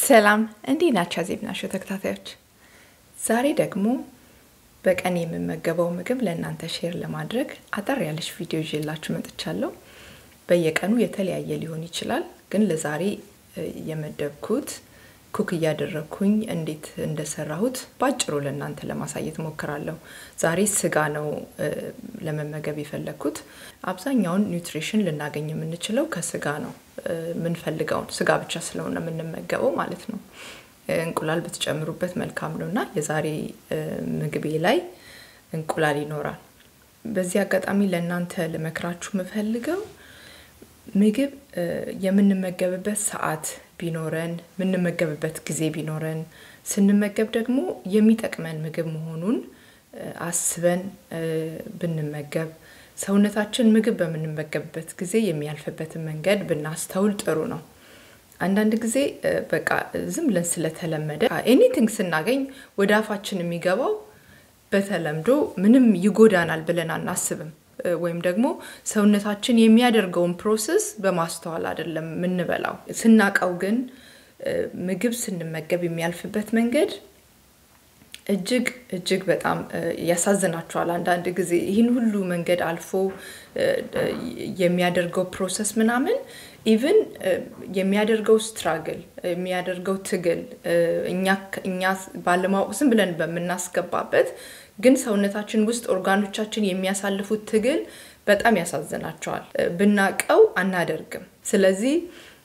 ሰላም እንዲህ ናቸው ዜብናሾው ተከታታዮች። ዛሬ ደግሞ በቀን የምመገበው ምግብ ለእናንተ ሼር ለማድረግ አጠር ያለች ቪዲዮ ይዤላችሁ መጥቻለሁ። በየቀኑ የተለያየ ሊሆን ይችላል፣ ግን ለዛሬ የመደብኩት ኩክ እያደረግኩኝ እንዴት እንደሰራሁት በአጭሩ ለእናንተ ለማሳየት ሞክራለሁ። ዛሬ ስጋ ነው ለመመገብ የፈለግኩት። አብዛኛውን ኒውትሪሽን ልናገኝ የምንችለው ከስጋ ነው። የምንፈልገውን ስጋ ብቻ ስለሆነ የምንመገበው ማለት ነው። እንቁላል ብትጨምሩበት መልካም ነው እና የዛሬ ምግቤ ላይ እንቁላል ይኖራል። በዚህ አጋጣሚ ለእናንተ ልመክራችሁ የምፈልገው ምግብ የምንመገብበት ሰዓት ቢኖረን የምንመገብበት ጊዜ ቢኖረን ስንመገብ ደግሞ የሚጠቅመን ምግብ መሆኑን አስበን ብንመገብ ሰውነታችን ምግብ በምንመገብበት ጊዜ የሚያልፍበትን መንገድ ብናስተውል ጥሩ ነው። አንዳንድ ጊዜ በቃ ዝም ብለን ስለተለመደ ኤኒቲንግ ስናገኝ ወደ አፋችን የሚገባው በተለምዶ ምንም ይጎዳናል ብለን አናስብም። ወይም ደግሞ ሰውነታችን የሚያደርገውን ፕሮሰስ በማስተዋል አይደለም የምንበላው። ስናቀው ግን ምግብ ስንመገብ የሚያልፍበት መንገድ እጅግ እጅግ በጣም ያሳዝናቸዋል። አንዳንድ ጊዜ ይህን ሁሉ መንገድ አልፎ የሚያደርገው ፕሮሰስ ምናምን ኢቭን የሚያደርገው ስትራግል የሚያደርገው ትግል እኛ ባለማወቅ ዝም ብለን በምናስገባበት ግን ሰውነታችን ውስጥ ኦርጋኖቻችን የሚያሳልፉት ትግል በጣም ያሳዝናቸዋል። ብናቀው አናደርግም። ስለዚህ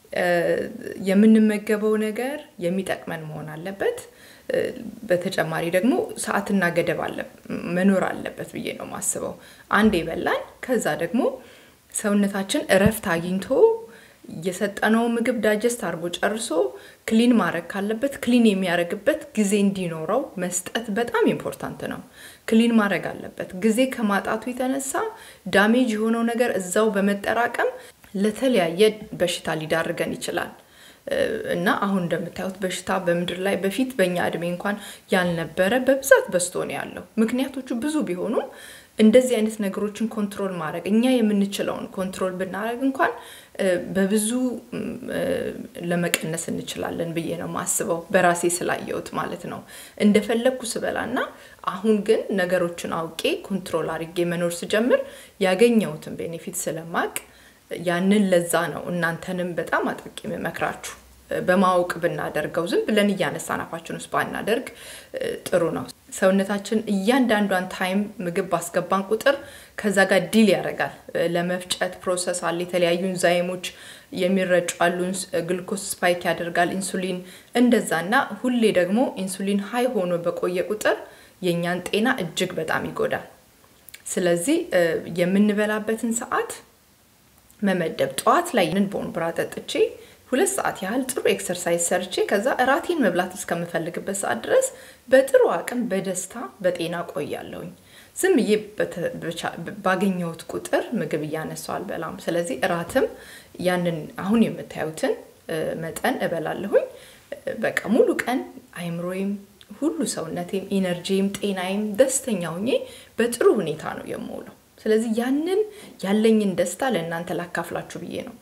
የምንመገበው ነገር የሚጠቅመን መሆን አለበት። በተጨማሪ ደግሞ ሰዓትና ገደብ መኖር አለበት ብዬ ነው የማስበው። አንድ የበላን ከዛ ደግሞ ሰውነታችን እረፍት አግኝቶ የሰጠነው ምግብ ዳጀስት አድርጎ ጨርሶ ክሊን ማድረግ ካለበት ክሊን የሚያደርግበት ጊዜ እንዲኖረው መስጠት በጣም ኢምፖርታንት ነው። ክሊን ማድረግ አለበት። ጊዜ ከማጣቱ የተነሳ ዳሜጅ የሆነው ነገር እዛው በመጠራቀም ለተለያየ በሽታ ሊዳርገን ይችላል። እና አሁን እንደምታዩት በሽታ በምድር ላይ በፊት በእኛ እድሜ እንኳን ያልነበረ በብዛት በዝቶ ነው ያለው። ምክንያቶቹ ብዙ ቢሆኑም እንደዚህ አይነት ነገሮችን ኮንትሮል ማድረግ እኛ የምንችለውን ኮንትሮል ብናደረግ እንኳን በብዙ ለመቀነስ እንችላለን ብዬ ነው ማስበው፣ በራሴ ስላየሁት ማለት ነው። እንደፈለግኩ ስበላና አሁን ግን ነገሮችን አውቄ ኮንትሮል አድርጌ መኖር ስጀምር ያገኘሁትን ቤኔፊት ስለማቅ ያንን ለዛ ነው እናንተንም በጣም አጥብቄ የምመክራችሁ በማወቅ ብናደርገው ዝም ብለን እያነሳን አፋችን ውስጥ ባናደርግ ጥሩ ነው። ሰውነታችን እያንዳንዷን ታይም ምግብ ባስገባን ቁጥር ከዛ ጋር ዲል ያደርጋል። ለመፍጨት ፕሮሰስ አለ። የተለያዩ ኢንዛይሞች የሚረጩ አሉ። ግልኮስ ስፓይክ ያደርጋል፣ ኢንሱሊን እንደዛ እና ሁሌ ደግሞ ኢንሱሊን ሀይ ሆኖ በቆየ ቁጥር የእኛን ጤና እጅግ በጣም ይጎዳል። ስለዚህ የምንበላበትን ሰዓት መመደብ ጠዋት ላይ ንን ቦንብራ ጠጥቼ ሁለት ሰዓት ያህል ጥሩ ኤክሰርሳይዝ ሰርቼ ከዛ እራቴን መብላት እስከምፈልግበት ሰዓት ድረስ በጥሩ አቅም በደስታ በጤና ቆያለሁኝ። ዝም ብዬ ባገኘሁት ቁጥር ምግብ እያነሳው አልበላም። ስለዚህ እራትም ያንን አሁን የምታዩትን መጠን እበላለሁኝ። በቃ ሙሉ ቀን አይምሮዬም፣ ሁሉ ሰውነቴም፣ ኢነርጂም፣ ጤናዬም ደስተኛ ሁኜ በጥሩ ሁኔታ ነው የምውለው። ስለዚህ ያንን ያለኝን ደስታ ለእናንተ ላካፍላችሁ ብዬ ነው።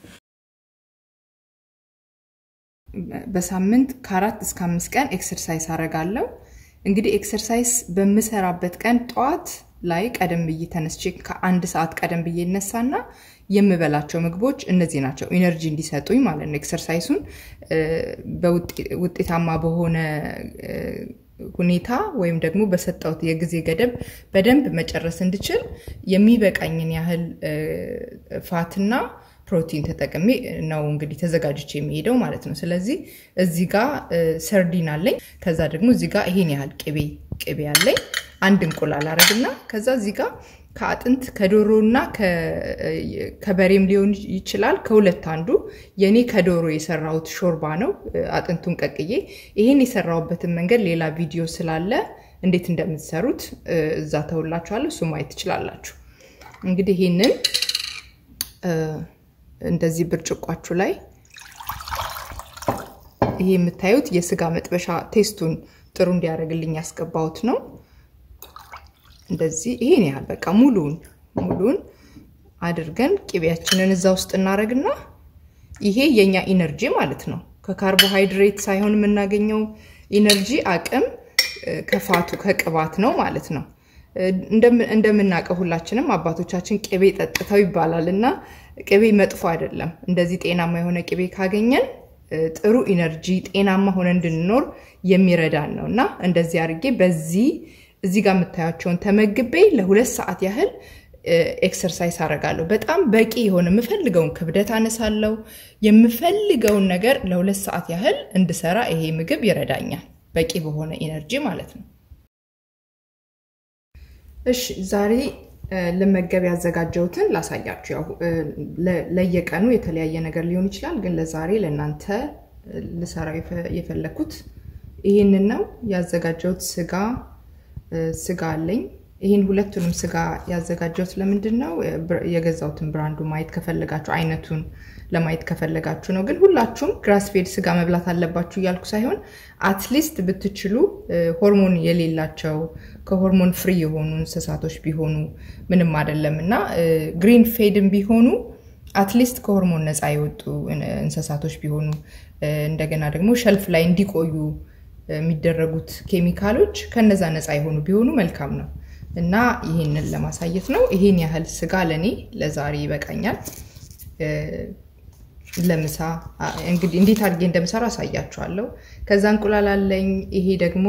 በሳምንት ከአራት እስከ አምስት ቀን ኤክሰርሳይዝ አረጋለሁ። እንግዲህ ኤክሰርሳይዝ በምሰራበት ቀን ጠዋት ላይ ቀደም ብዬ ተነስቼ ከአንድ ሰዓት ቀደም ብዬ እነሳና የምበላቸው ምግቦች እነዚህ ናቸው፣ ኢነርጂ እንዲሰጡኝ ማለት ነው። ኤክሰርሳይሱን ውጤታማ በሆነ ሁኔታ ወይም ደግሞ በሰጠሁት የጊዜ ገደብ በደንብ መጨረስ እንድችል የሚበቃኝን ያህል ፋትና ፕሮቲን ተጠቅሜ ነው እንግዲህ ተዘጋጅቼ የሚሄደው ማለት ነው። ስለዚህ እዚህ ጋር ሰርዲን አለኝ። ከዛ ደግሞ እዚህ ጋር ይሄን ያህል ቅቤ ቅቤ አለኝ። አንድ እንቁላል አረግና ከዛ እዚህ ጋር ከአጥንት ከዶሮና ከበሬም ሊሆን ይችላል ከሁለት አንዱ። የኔ ከዶሮ የሰራሁት ሾርባ ነው። አጥንቱን ቀቅዬ ይሄን የሰራሁበትን መንገድ ሌላ ቪዲዮ ስላለ እንዴት እንደምትሰሩት እዛ ተውላችኋለሁ። እሱ ማየት ትችላላችሁ። እንግዲህ ይሄንን እንደዚህ ብርጭቋችሁ ላይ ይሄ የምታዩት የስጋ መጥበሻ ቴስቱን ጥሩ እንዲያደርግልኝ ያስገባሁት ነው። እንደዚህ ይሄን ያህል በቃ ሙሉን ሙሉን አድርገን ቅቤያችንን እዛ ውስጥ እናደርግና ይሄ የኛ ኢነርጂ ማለት ነው። ከካርቦሃይድሬት ሳይሆን የምናገኘው ኢነርጂ አቅም ከፋቱ ከቅባት ነው ማለት ነው። እንደምናውቀው ሁላችንም አባቶቻችን ቅቤ ጠጥተው ይባላል እና ቅቤ መጥፎ አይደለም። እንደዚህ ጤናማ የሆነ ቅቤ ካገኘን ጥሩ ኢነርጂ ጤናማ ሆነ እንድንኖር የሚረዳን ነው እና እንደዚህ አድርጌ በዚህ እዚህ ጋር የምታያቸውን ተመግቤ ለሁለት ሰዓት ያህል ኤክሰርሳይዝ አደርጋለሁ። በጣም በቂ የሆነ የምፈልገውን ክብደት አነሳለሁ። የምፈልገውን ነገር ለሁለት ሰዓት ያህል እንድሰራ ይሄ ምግብ ይረዳኛል። በቂ በሆነ ኢነርጂ ማለት ነው። እሺ ዛሬ ልመገብ ያዘጋጀሁትን ላሳያችሁ። ያው ለየቀኑ የተለያየ ነገር ሊሆን ይችላል፣ ግን ለዛሬ ለእናንተ ልሰራው የፈለኩት ይህንን ነው ያዘጋጀሁት። ስጋ ስጋ አለኝ። ይህን ሁለቱንም ስጋ ያዘጋጀሁት ለምንድን ነው? የገዛሁትን ብራንዱ ማየት ከፈለጋችሁ አይነቱን ለማየት ከፈለጋችሁ ነው። ግን ሁላችሁም ግራስፌድ ስጋ መብላት አለባችሁ እያልኩ ሳይሆን አትሊስት ብትችሉ ሆርሞን የሌላቸው ከሆርሞን ፍሪ የሆኑ እንስሳቶች ቢሆኑ ምንም አይደለም እና ግሪን ፌድም ቢሆኑ አትሊስት ከሆርሞን ነፃ የወጡ እንስሳቶች ቢሆኑ እንደገና ደግሞ ሸልፍ ላይ እንዲቆዩ የሚደረጉት ኬሚካሎች ከነዛ ነፃ የሆኑ ቢሆኑ መልካም ነው እና ይህንን ለማሳየት ነው። ይህን ያህል ስጋ ለእኔ ለዛሬ ይበቃኛል። ለምሳ እንግዲህ እንዴት አድርጌ እንደምሰራ አሳያችኋለሁ። ከዛ እንቁላል አለኝ። ይሄ ደግሞ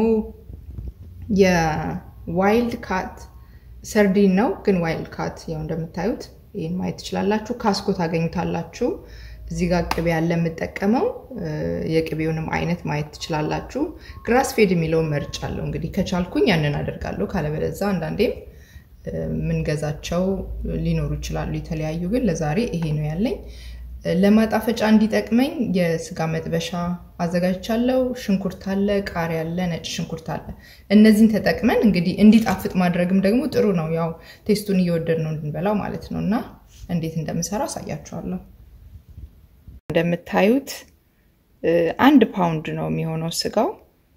የዋይልድ ካት ሰርዲን ነው፣ ግን ዋይልድ ካት ያው እንደምታዩት ይህን ማየት ትችላላችሁ። ካስኮ ታገኙታላችሁ። እዚህ ጋር ቅቤ ያለ የምጠቀመው የቅቤውንም አይነት ማየት ትችላላችሁ። ግራስ ፌድ የሚለውን መርጫ አለው። እንግዲህ ከቻልኩኝ ያንን አደርጋለሁ። ካለበለዛ አንዳንዴም ምንገዛቸው ሊኖሩ ይችላሉ የተለያዩ። ግን ለዛሬ ይሄ ነው ያለኝ። ለማጣፈጫ እንዲጠቅመኝ የስጋ መጥበሻ አዘጋጅቻለሁ። ሽንኩርት አለ፣ ቃሪያ አለ፣ ነጭ ሽንኩርት አለ። እነዚህን ተጠቅመን እንግዲህ እንዲጣፍጥ ማድረግም ደግሞ ጥሩ ነው። ያው ቴስቱን እየወደድ ነው እንድንበላው ማለት ነው። እና እንዴት እንደምሰራ አሳያችኋለሁ። እንደምታዩት አንድ ፓውንድ ነው የሚሆነው ስጋው።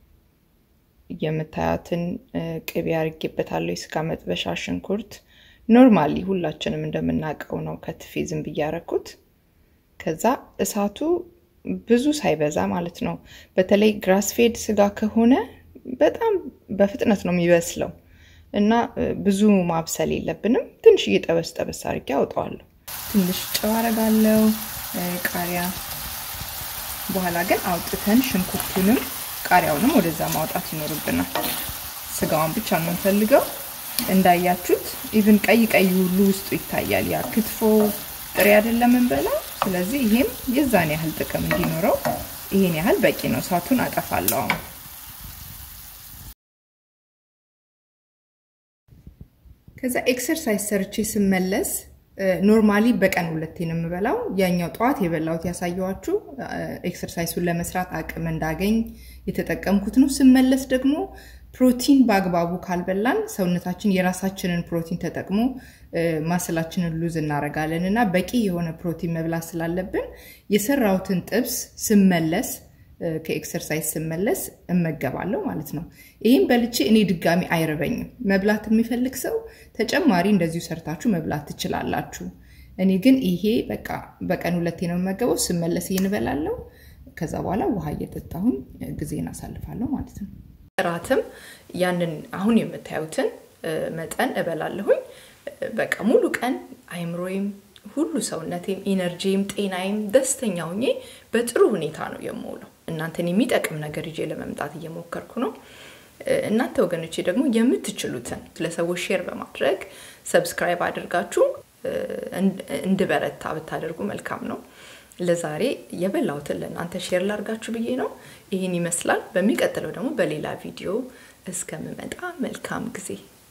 የምታያትን ቅቤ አድርጌበታለሁ። የስጋ መጥበሻ፣ ሽንኩርት ኖርማሊ ሁላችንም እንደምናውቀው ነው ከትፌ ዝም ብዬ ያረኩት። ከዛ እሳቱ ብዙ ሳይበዛ ማለት ነው። በተለይ ግራስፌድ ስጋ ከሆነ በጣም በፍጥነት ነው የሚበስለው እና ብዙ ማብሰል የለብንም። ትንሽ እየጠበስ ጠበስ አድርጌ አውጠዋለሁ። ትንሽ ጨው አረጋለሁ፣ ቃሪያ። በኋላ ግን አውጥተን ሽንኩርቱንም ቃሪያውንም ወደዛ ማውጣት ይኖርብናል። ስጋውን ብቻ ነው የምንፈልገው። እንዳያችሁት ኢቭን ቀይ ቀይ ሁሉ ውስጡ ይታያል። ያ ክትፎ ጥሬ አይደለም እንበላው። ስለዚህ ይሄም የዛን ያህል ጥቅም እንዲኖረው ይሄን ያህል በቂ ነው። እሳቱን አጠፋለሁ አሁን ከዛ ኤክሰርሳይዝ ሰርቼ ስመለስ ኖርማሊ በቀን ሁለቴ ነው የምበላው። ያኛው ጠዋት የበላሁት ያሳየዋችሁ ኤክሰርሳይሱን ለመስራት አቅም እንዳገኝ የተጠቀምኩት ነው። ስመለስ ደግሞ ፕሮቲን በአግባቡ ካልበላን ሰውነታችን የራሳችንን ፕሮቲን ተጠቅሞ ማስላችንን ሉዝ እናደርጋለን እና በቂ የሆነ ፕሮቲን መብላት ስላለብን የሰራሁትን ጥብስ ስመለስ ከኤክሰርሳይዝ ስመለስ እመገባለሁ ማለት ነው። ይህም በልቼ እኔ ድጋሚ አይርበኝም። መብላት የሚፈልግ ሰው ተጨማሪ እንደዚሁ ሰርታችሁ መብላት ትችላላችሁ። እኔ ግን ይሄ በቃ በቀን ሁለቴ ነው የምመገበው። ስመለስ ይህን እበላለሁ። ከዛ በኋላ ውሃ እየጠጣሁኝ ጊዜን አሳልፋለሁ ማለት ነው። እራትም ያንን አሁን የምታዩትን መጠን እበላለሁኝ። በቃ ሙሉ ቀን አይምሮዬም ሁሉ ሰውነቴም ኢነርጂም ጤናዬም ደስተኛ ሆኜ በጥሩ ሁኔታ ነው የምውለው። እናንተን የሚጠቅም ነገር ይዤ ለመምጣት እየሞከርኩ ነው። እናንተ ወገኖቼ ደግሞ የምትችሉትን ለሰዎች ሼር በማድረግ ሰብስክራይብ አድርጋችሁ እንድበረታ ብታደርጉ መልካም ነው። ለዛሬ የበላሁትን ለእናንተ ሼር ላርጋችሁ ብዬ ነው። ይህን ይመስላል። በሚቀጥለው ደግሞ በሌላ ቪዲዮ እስከምመጣ መልካም ጊዜ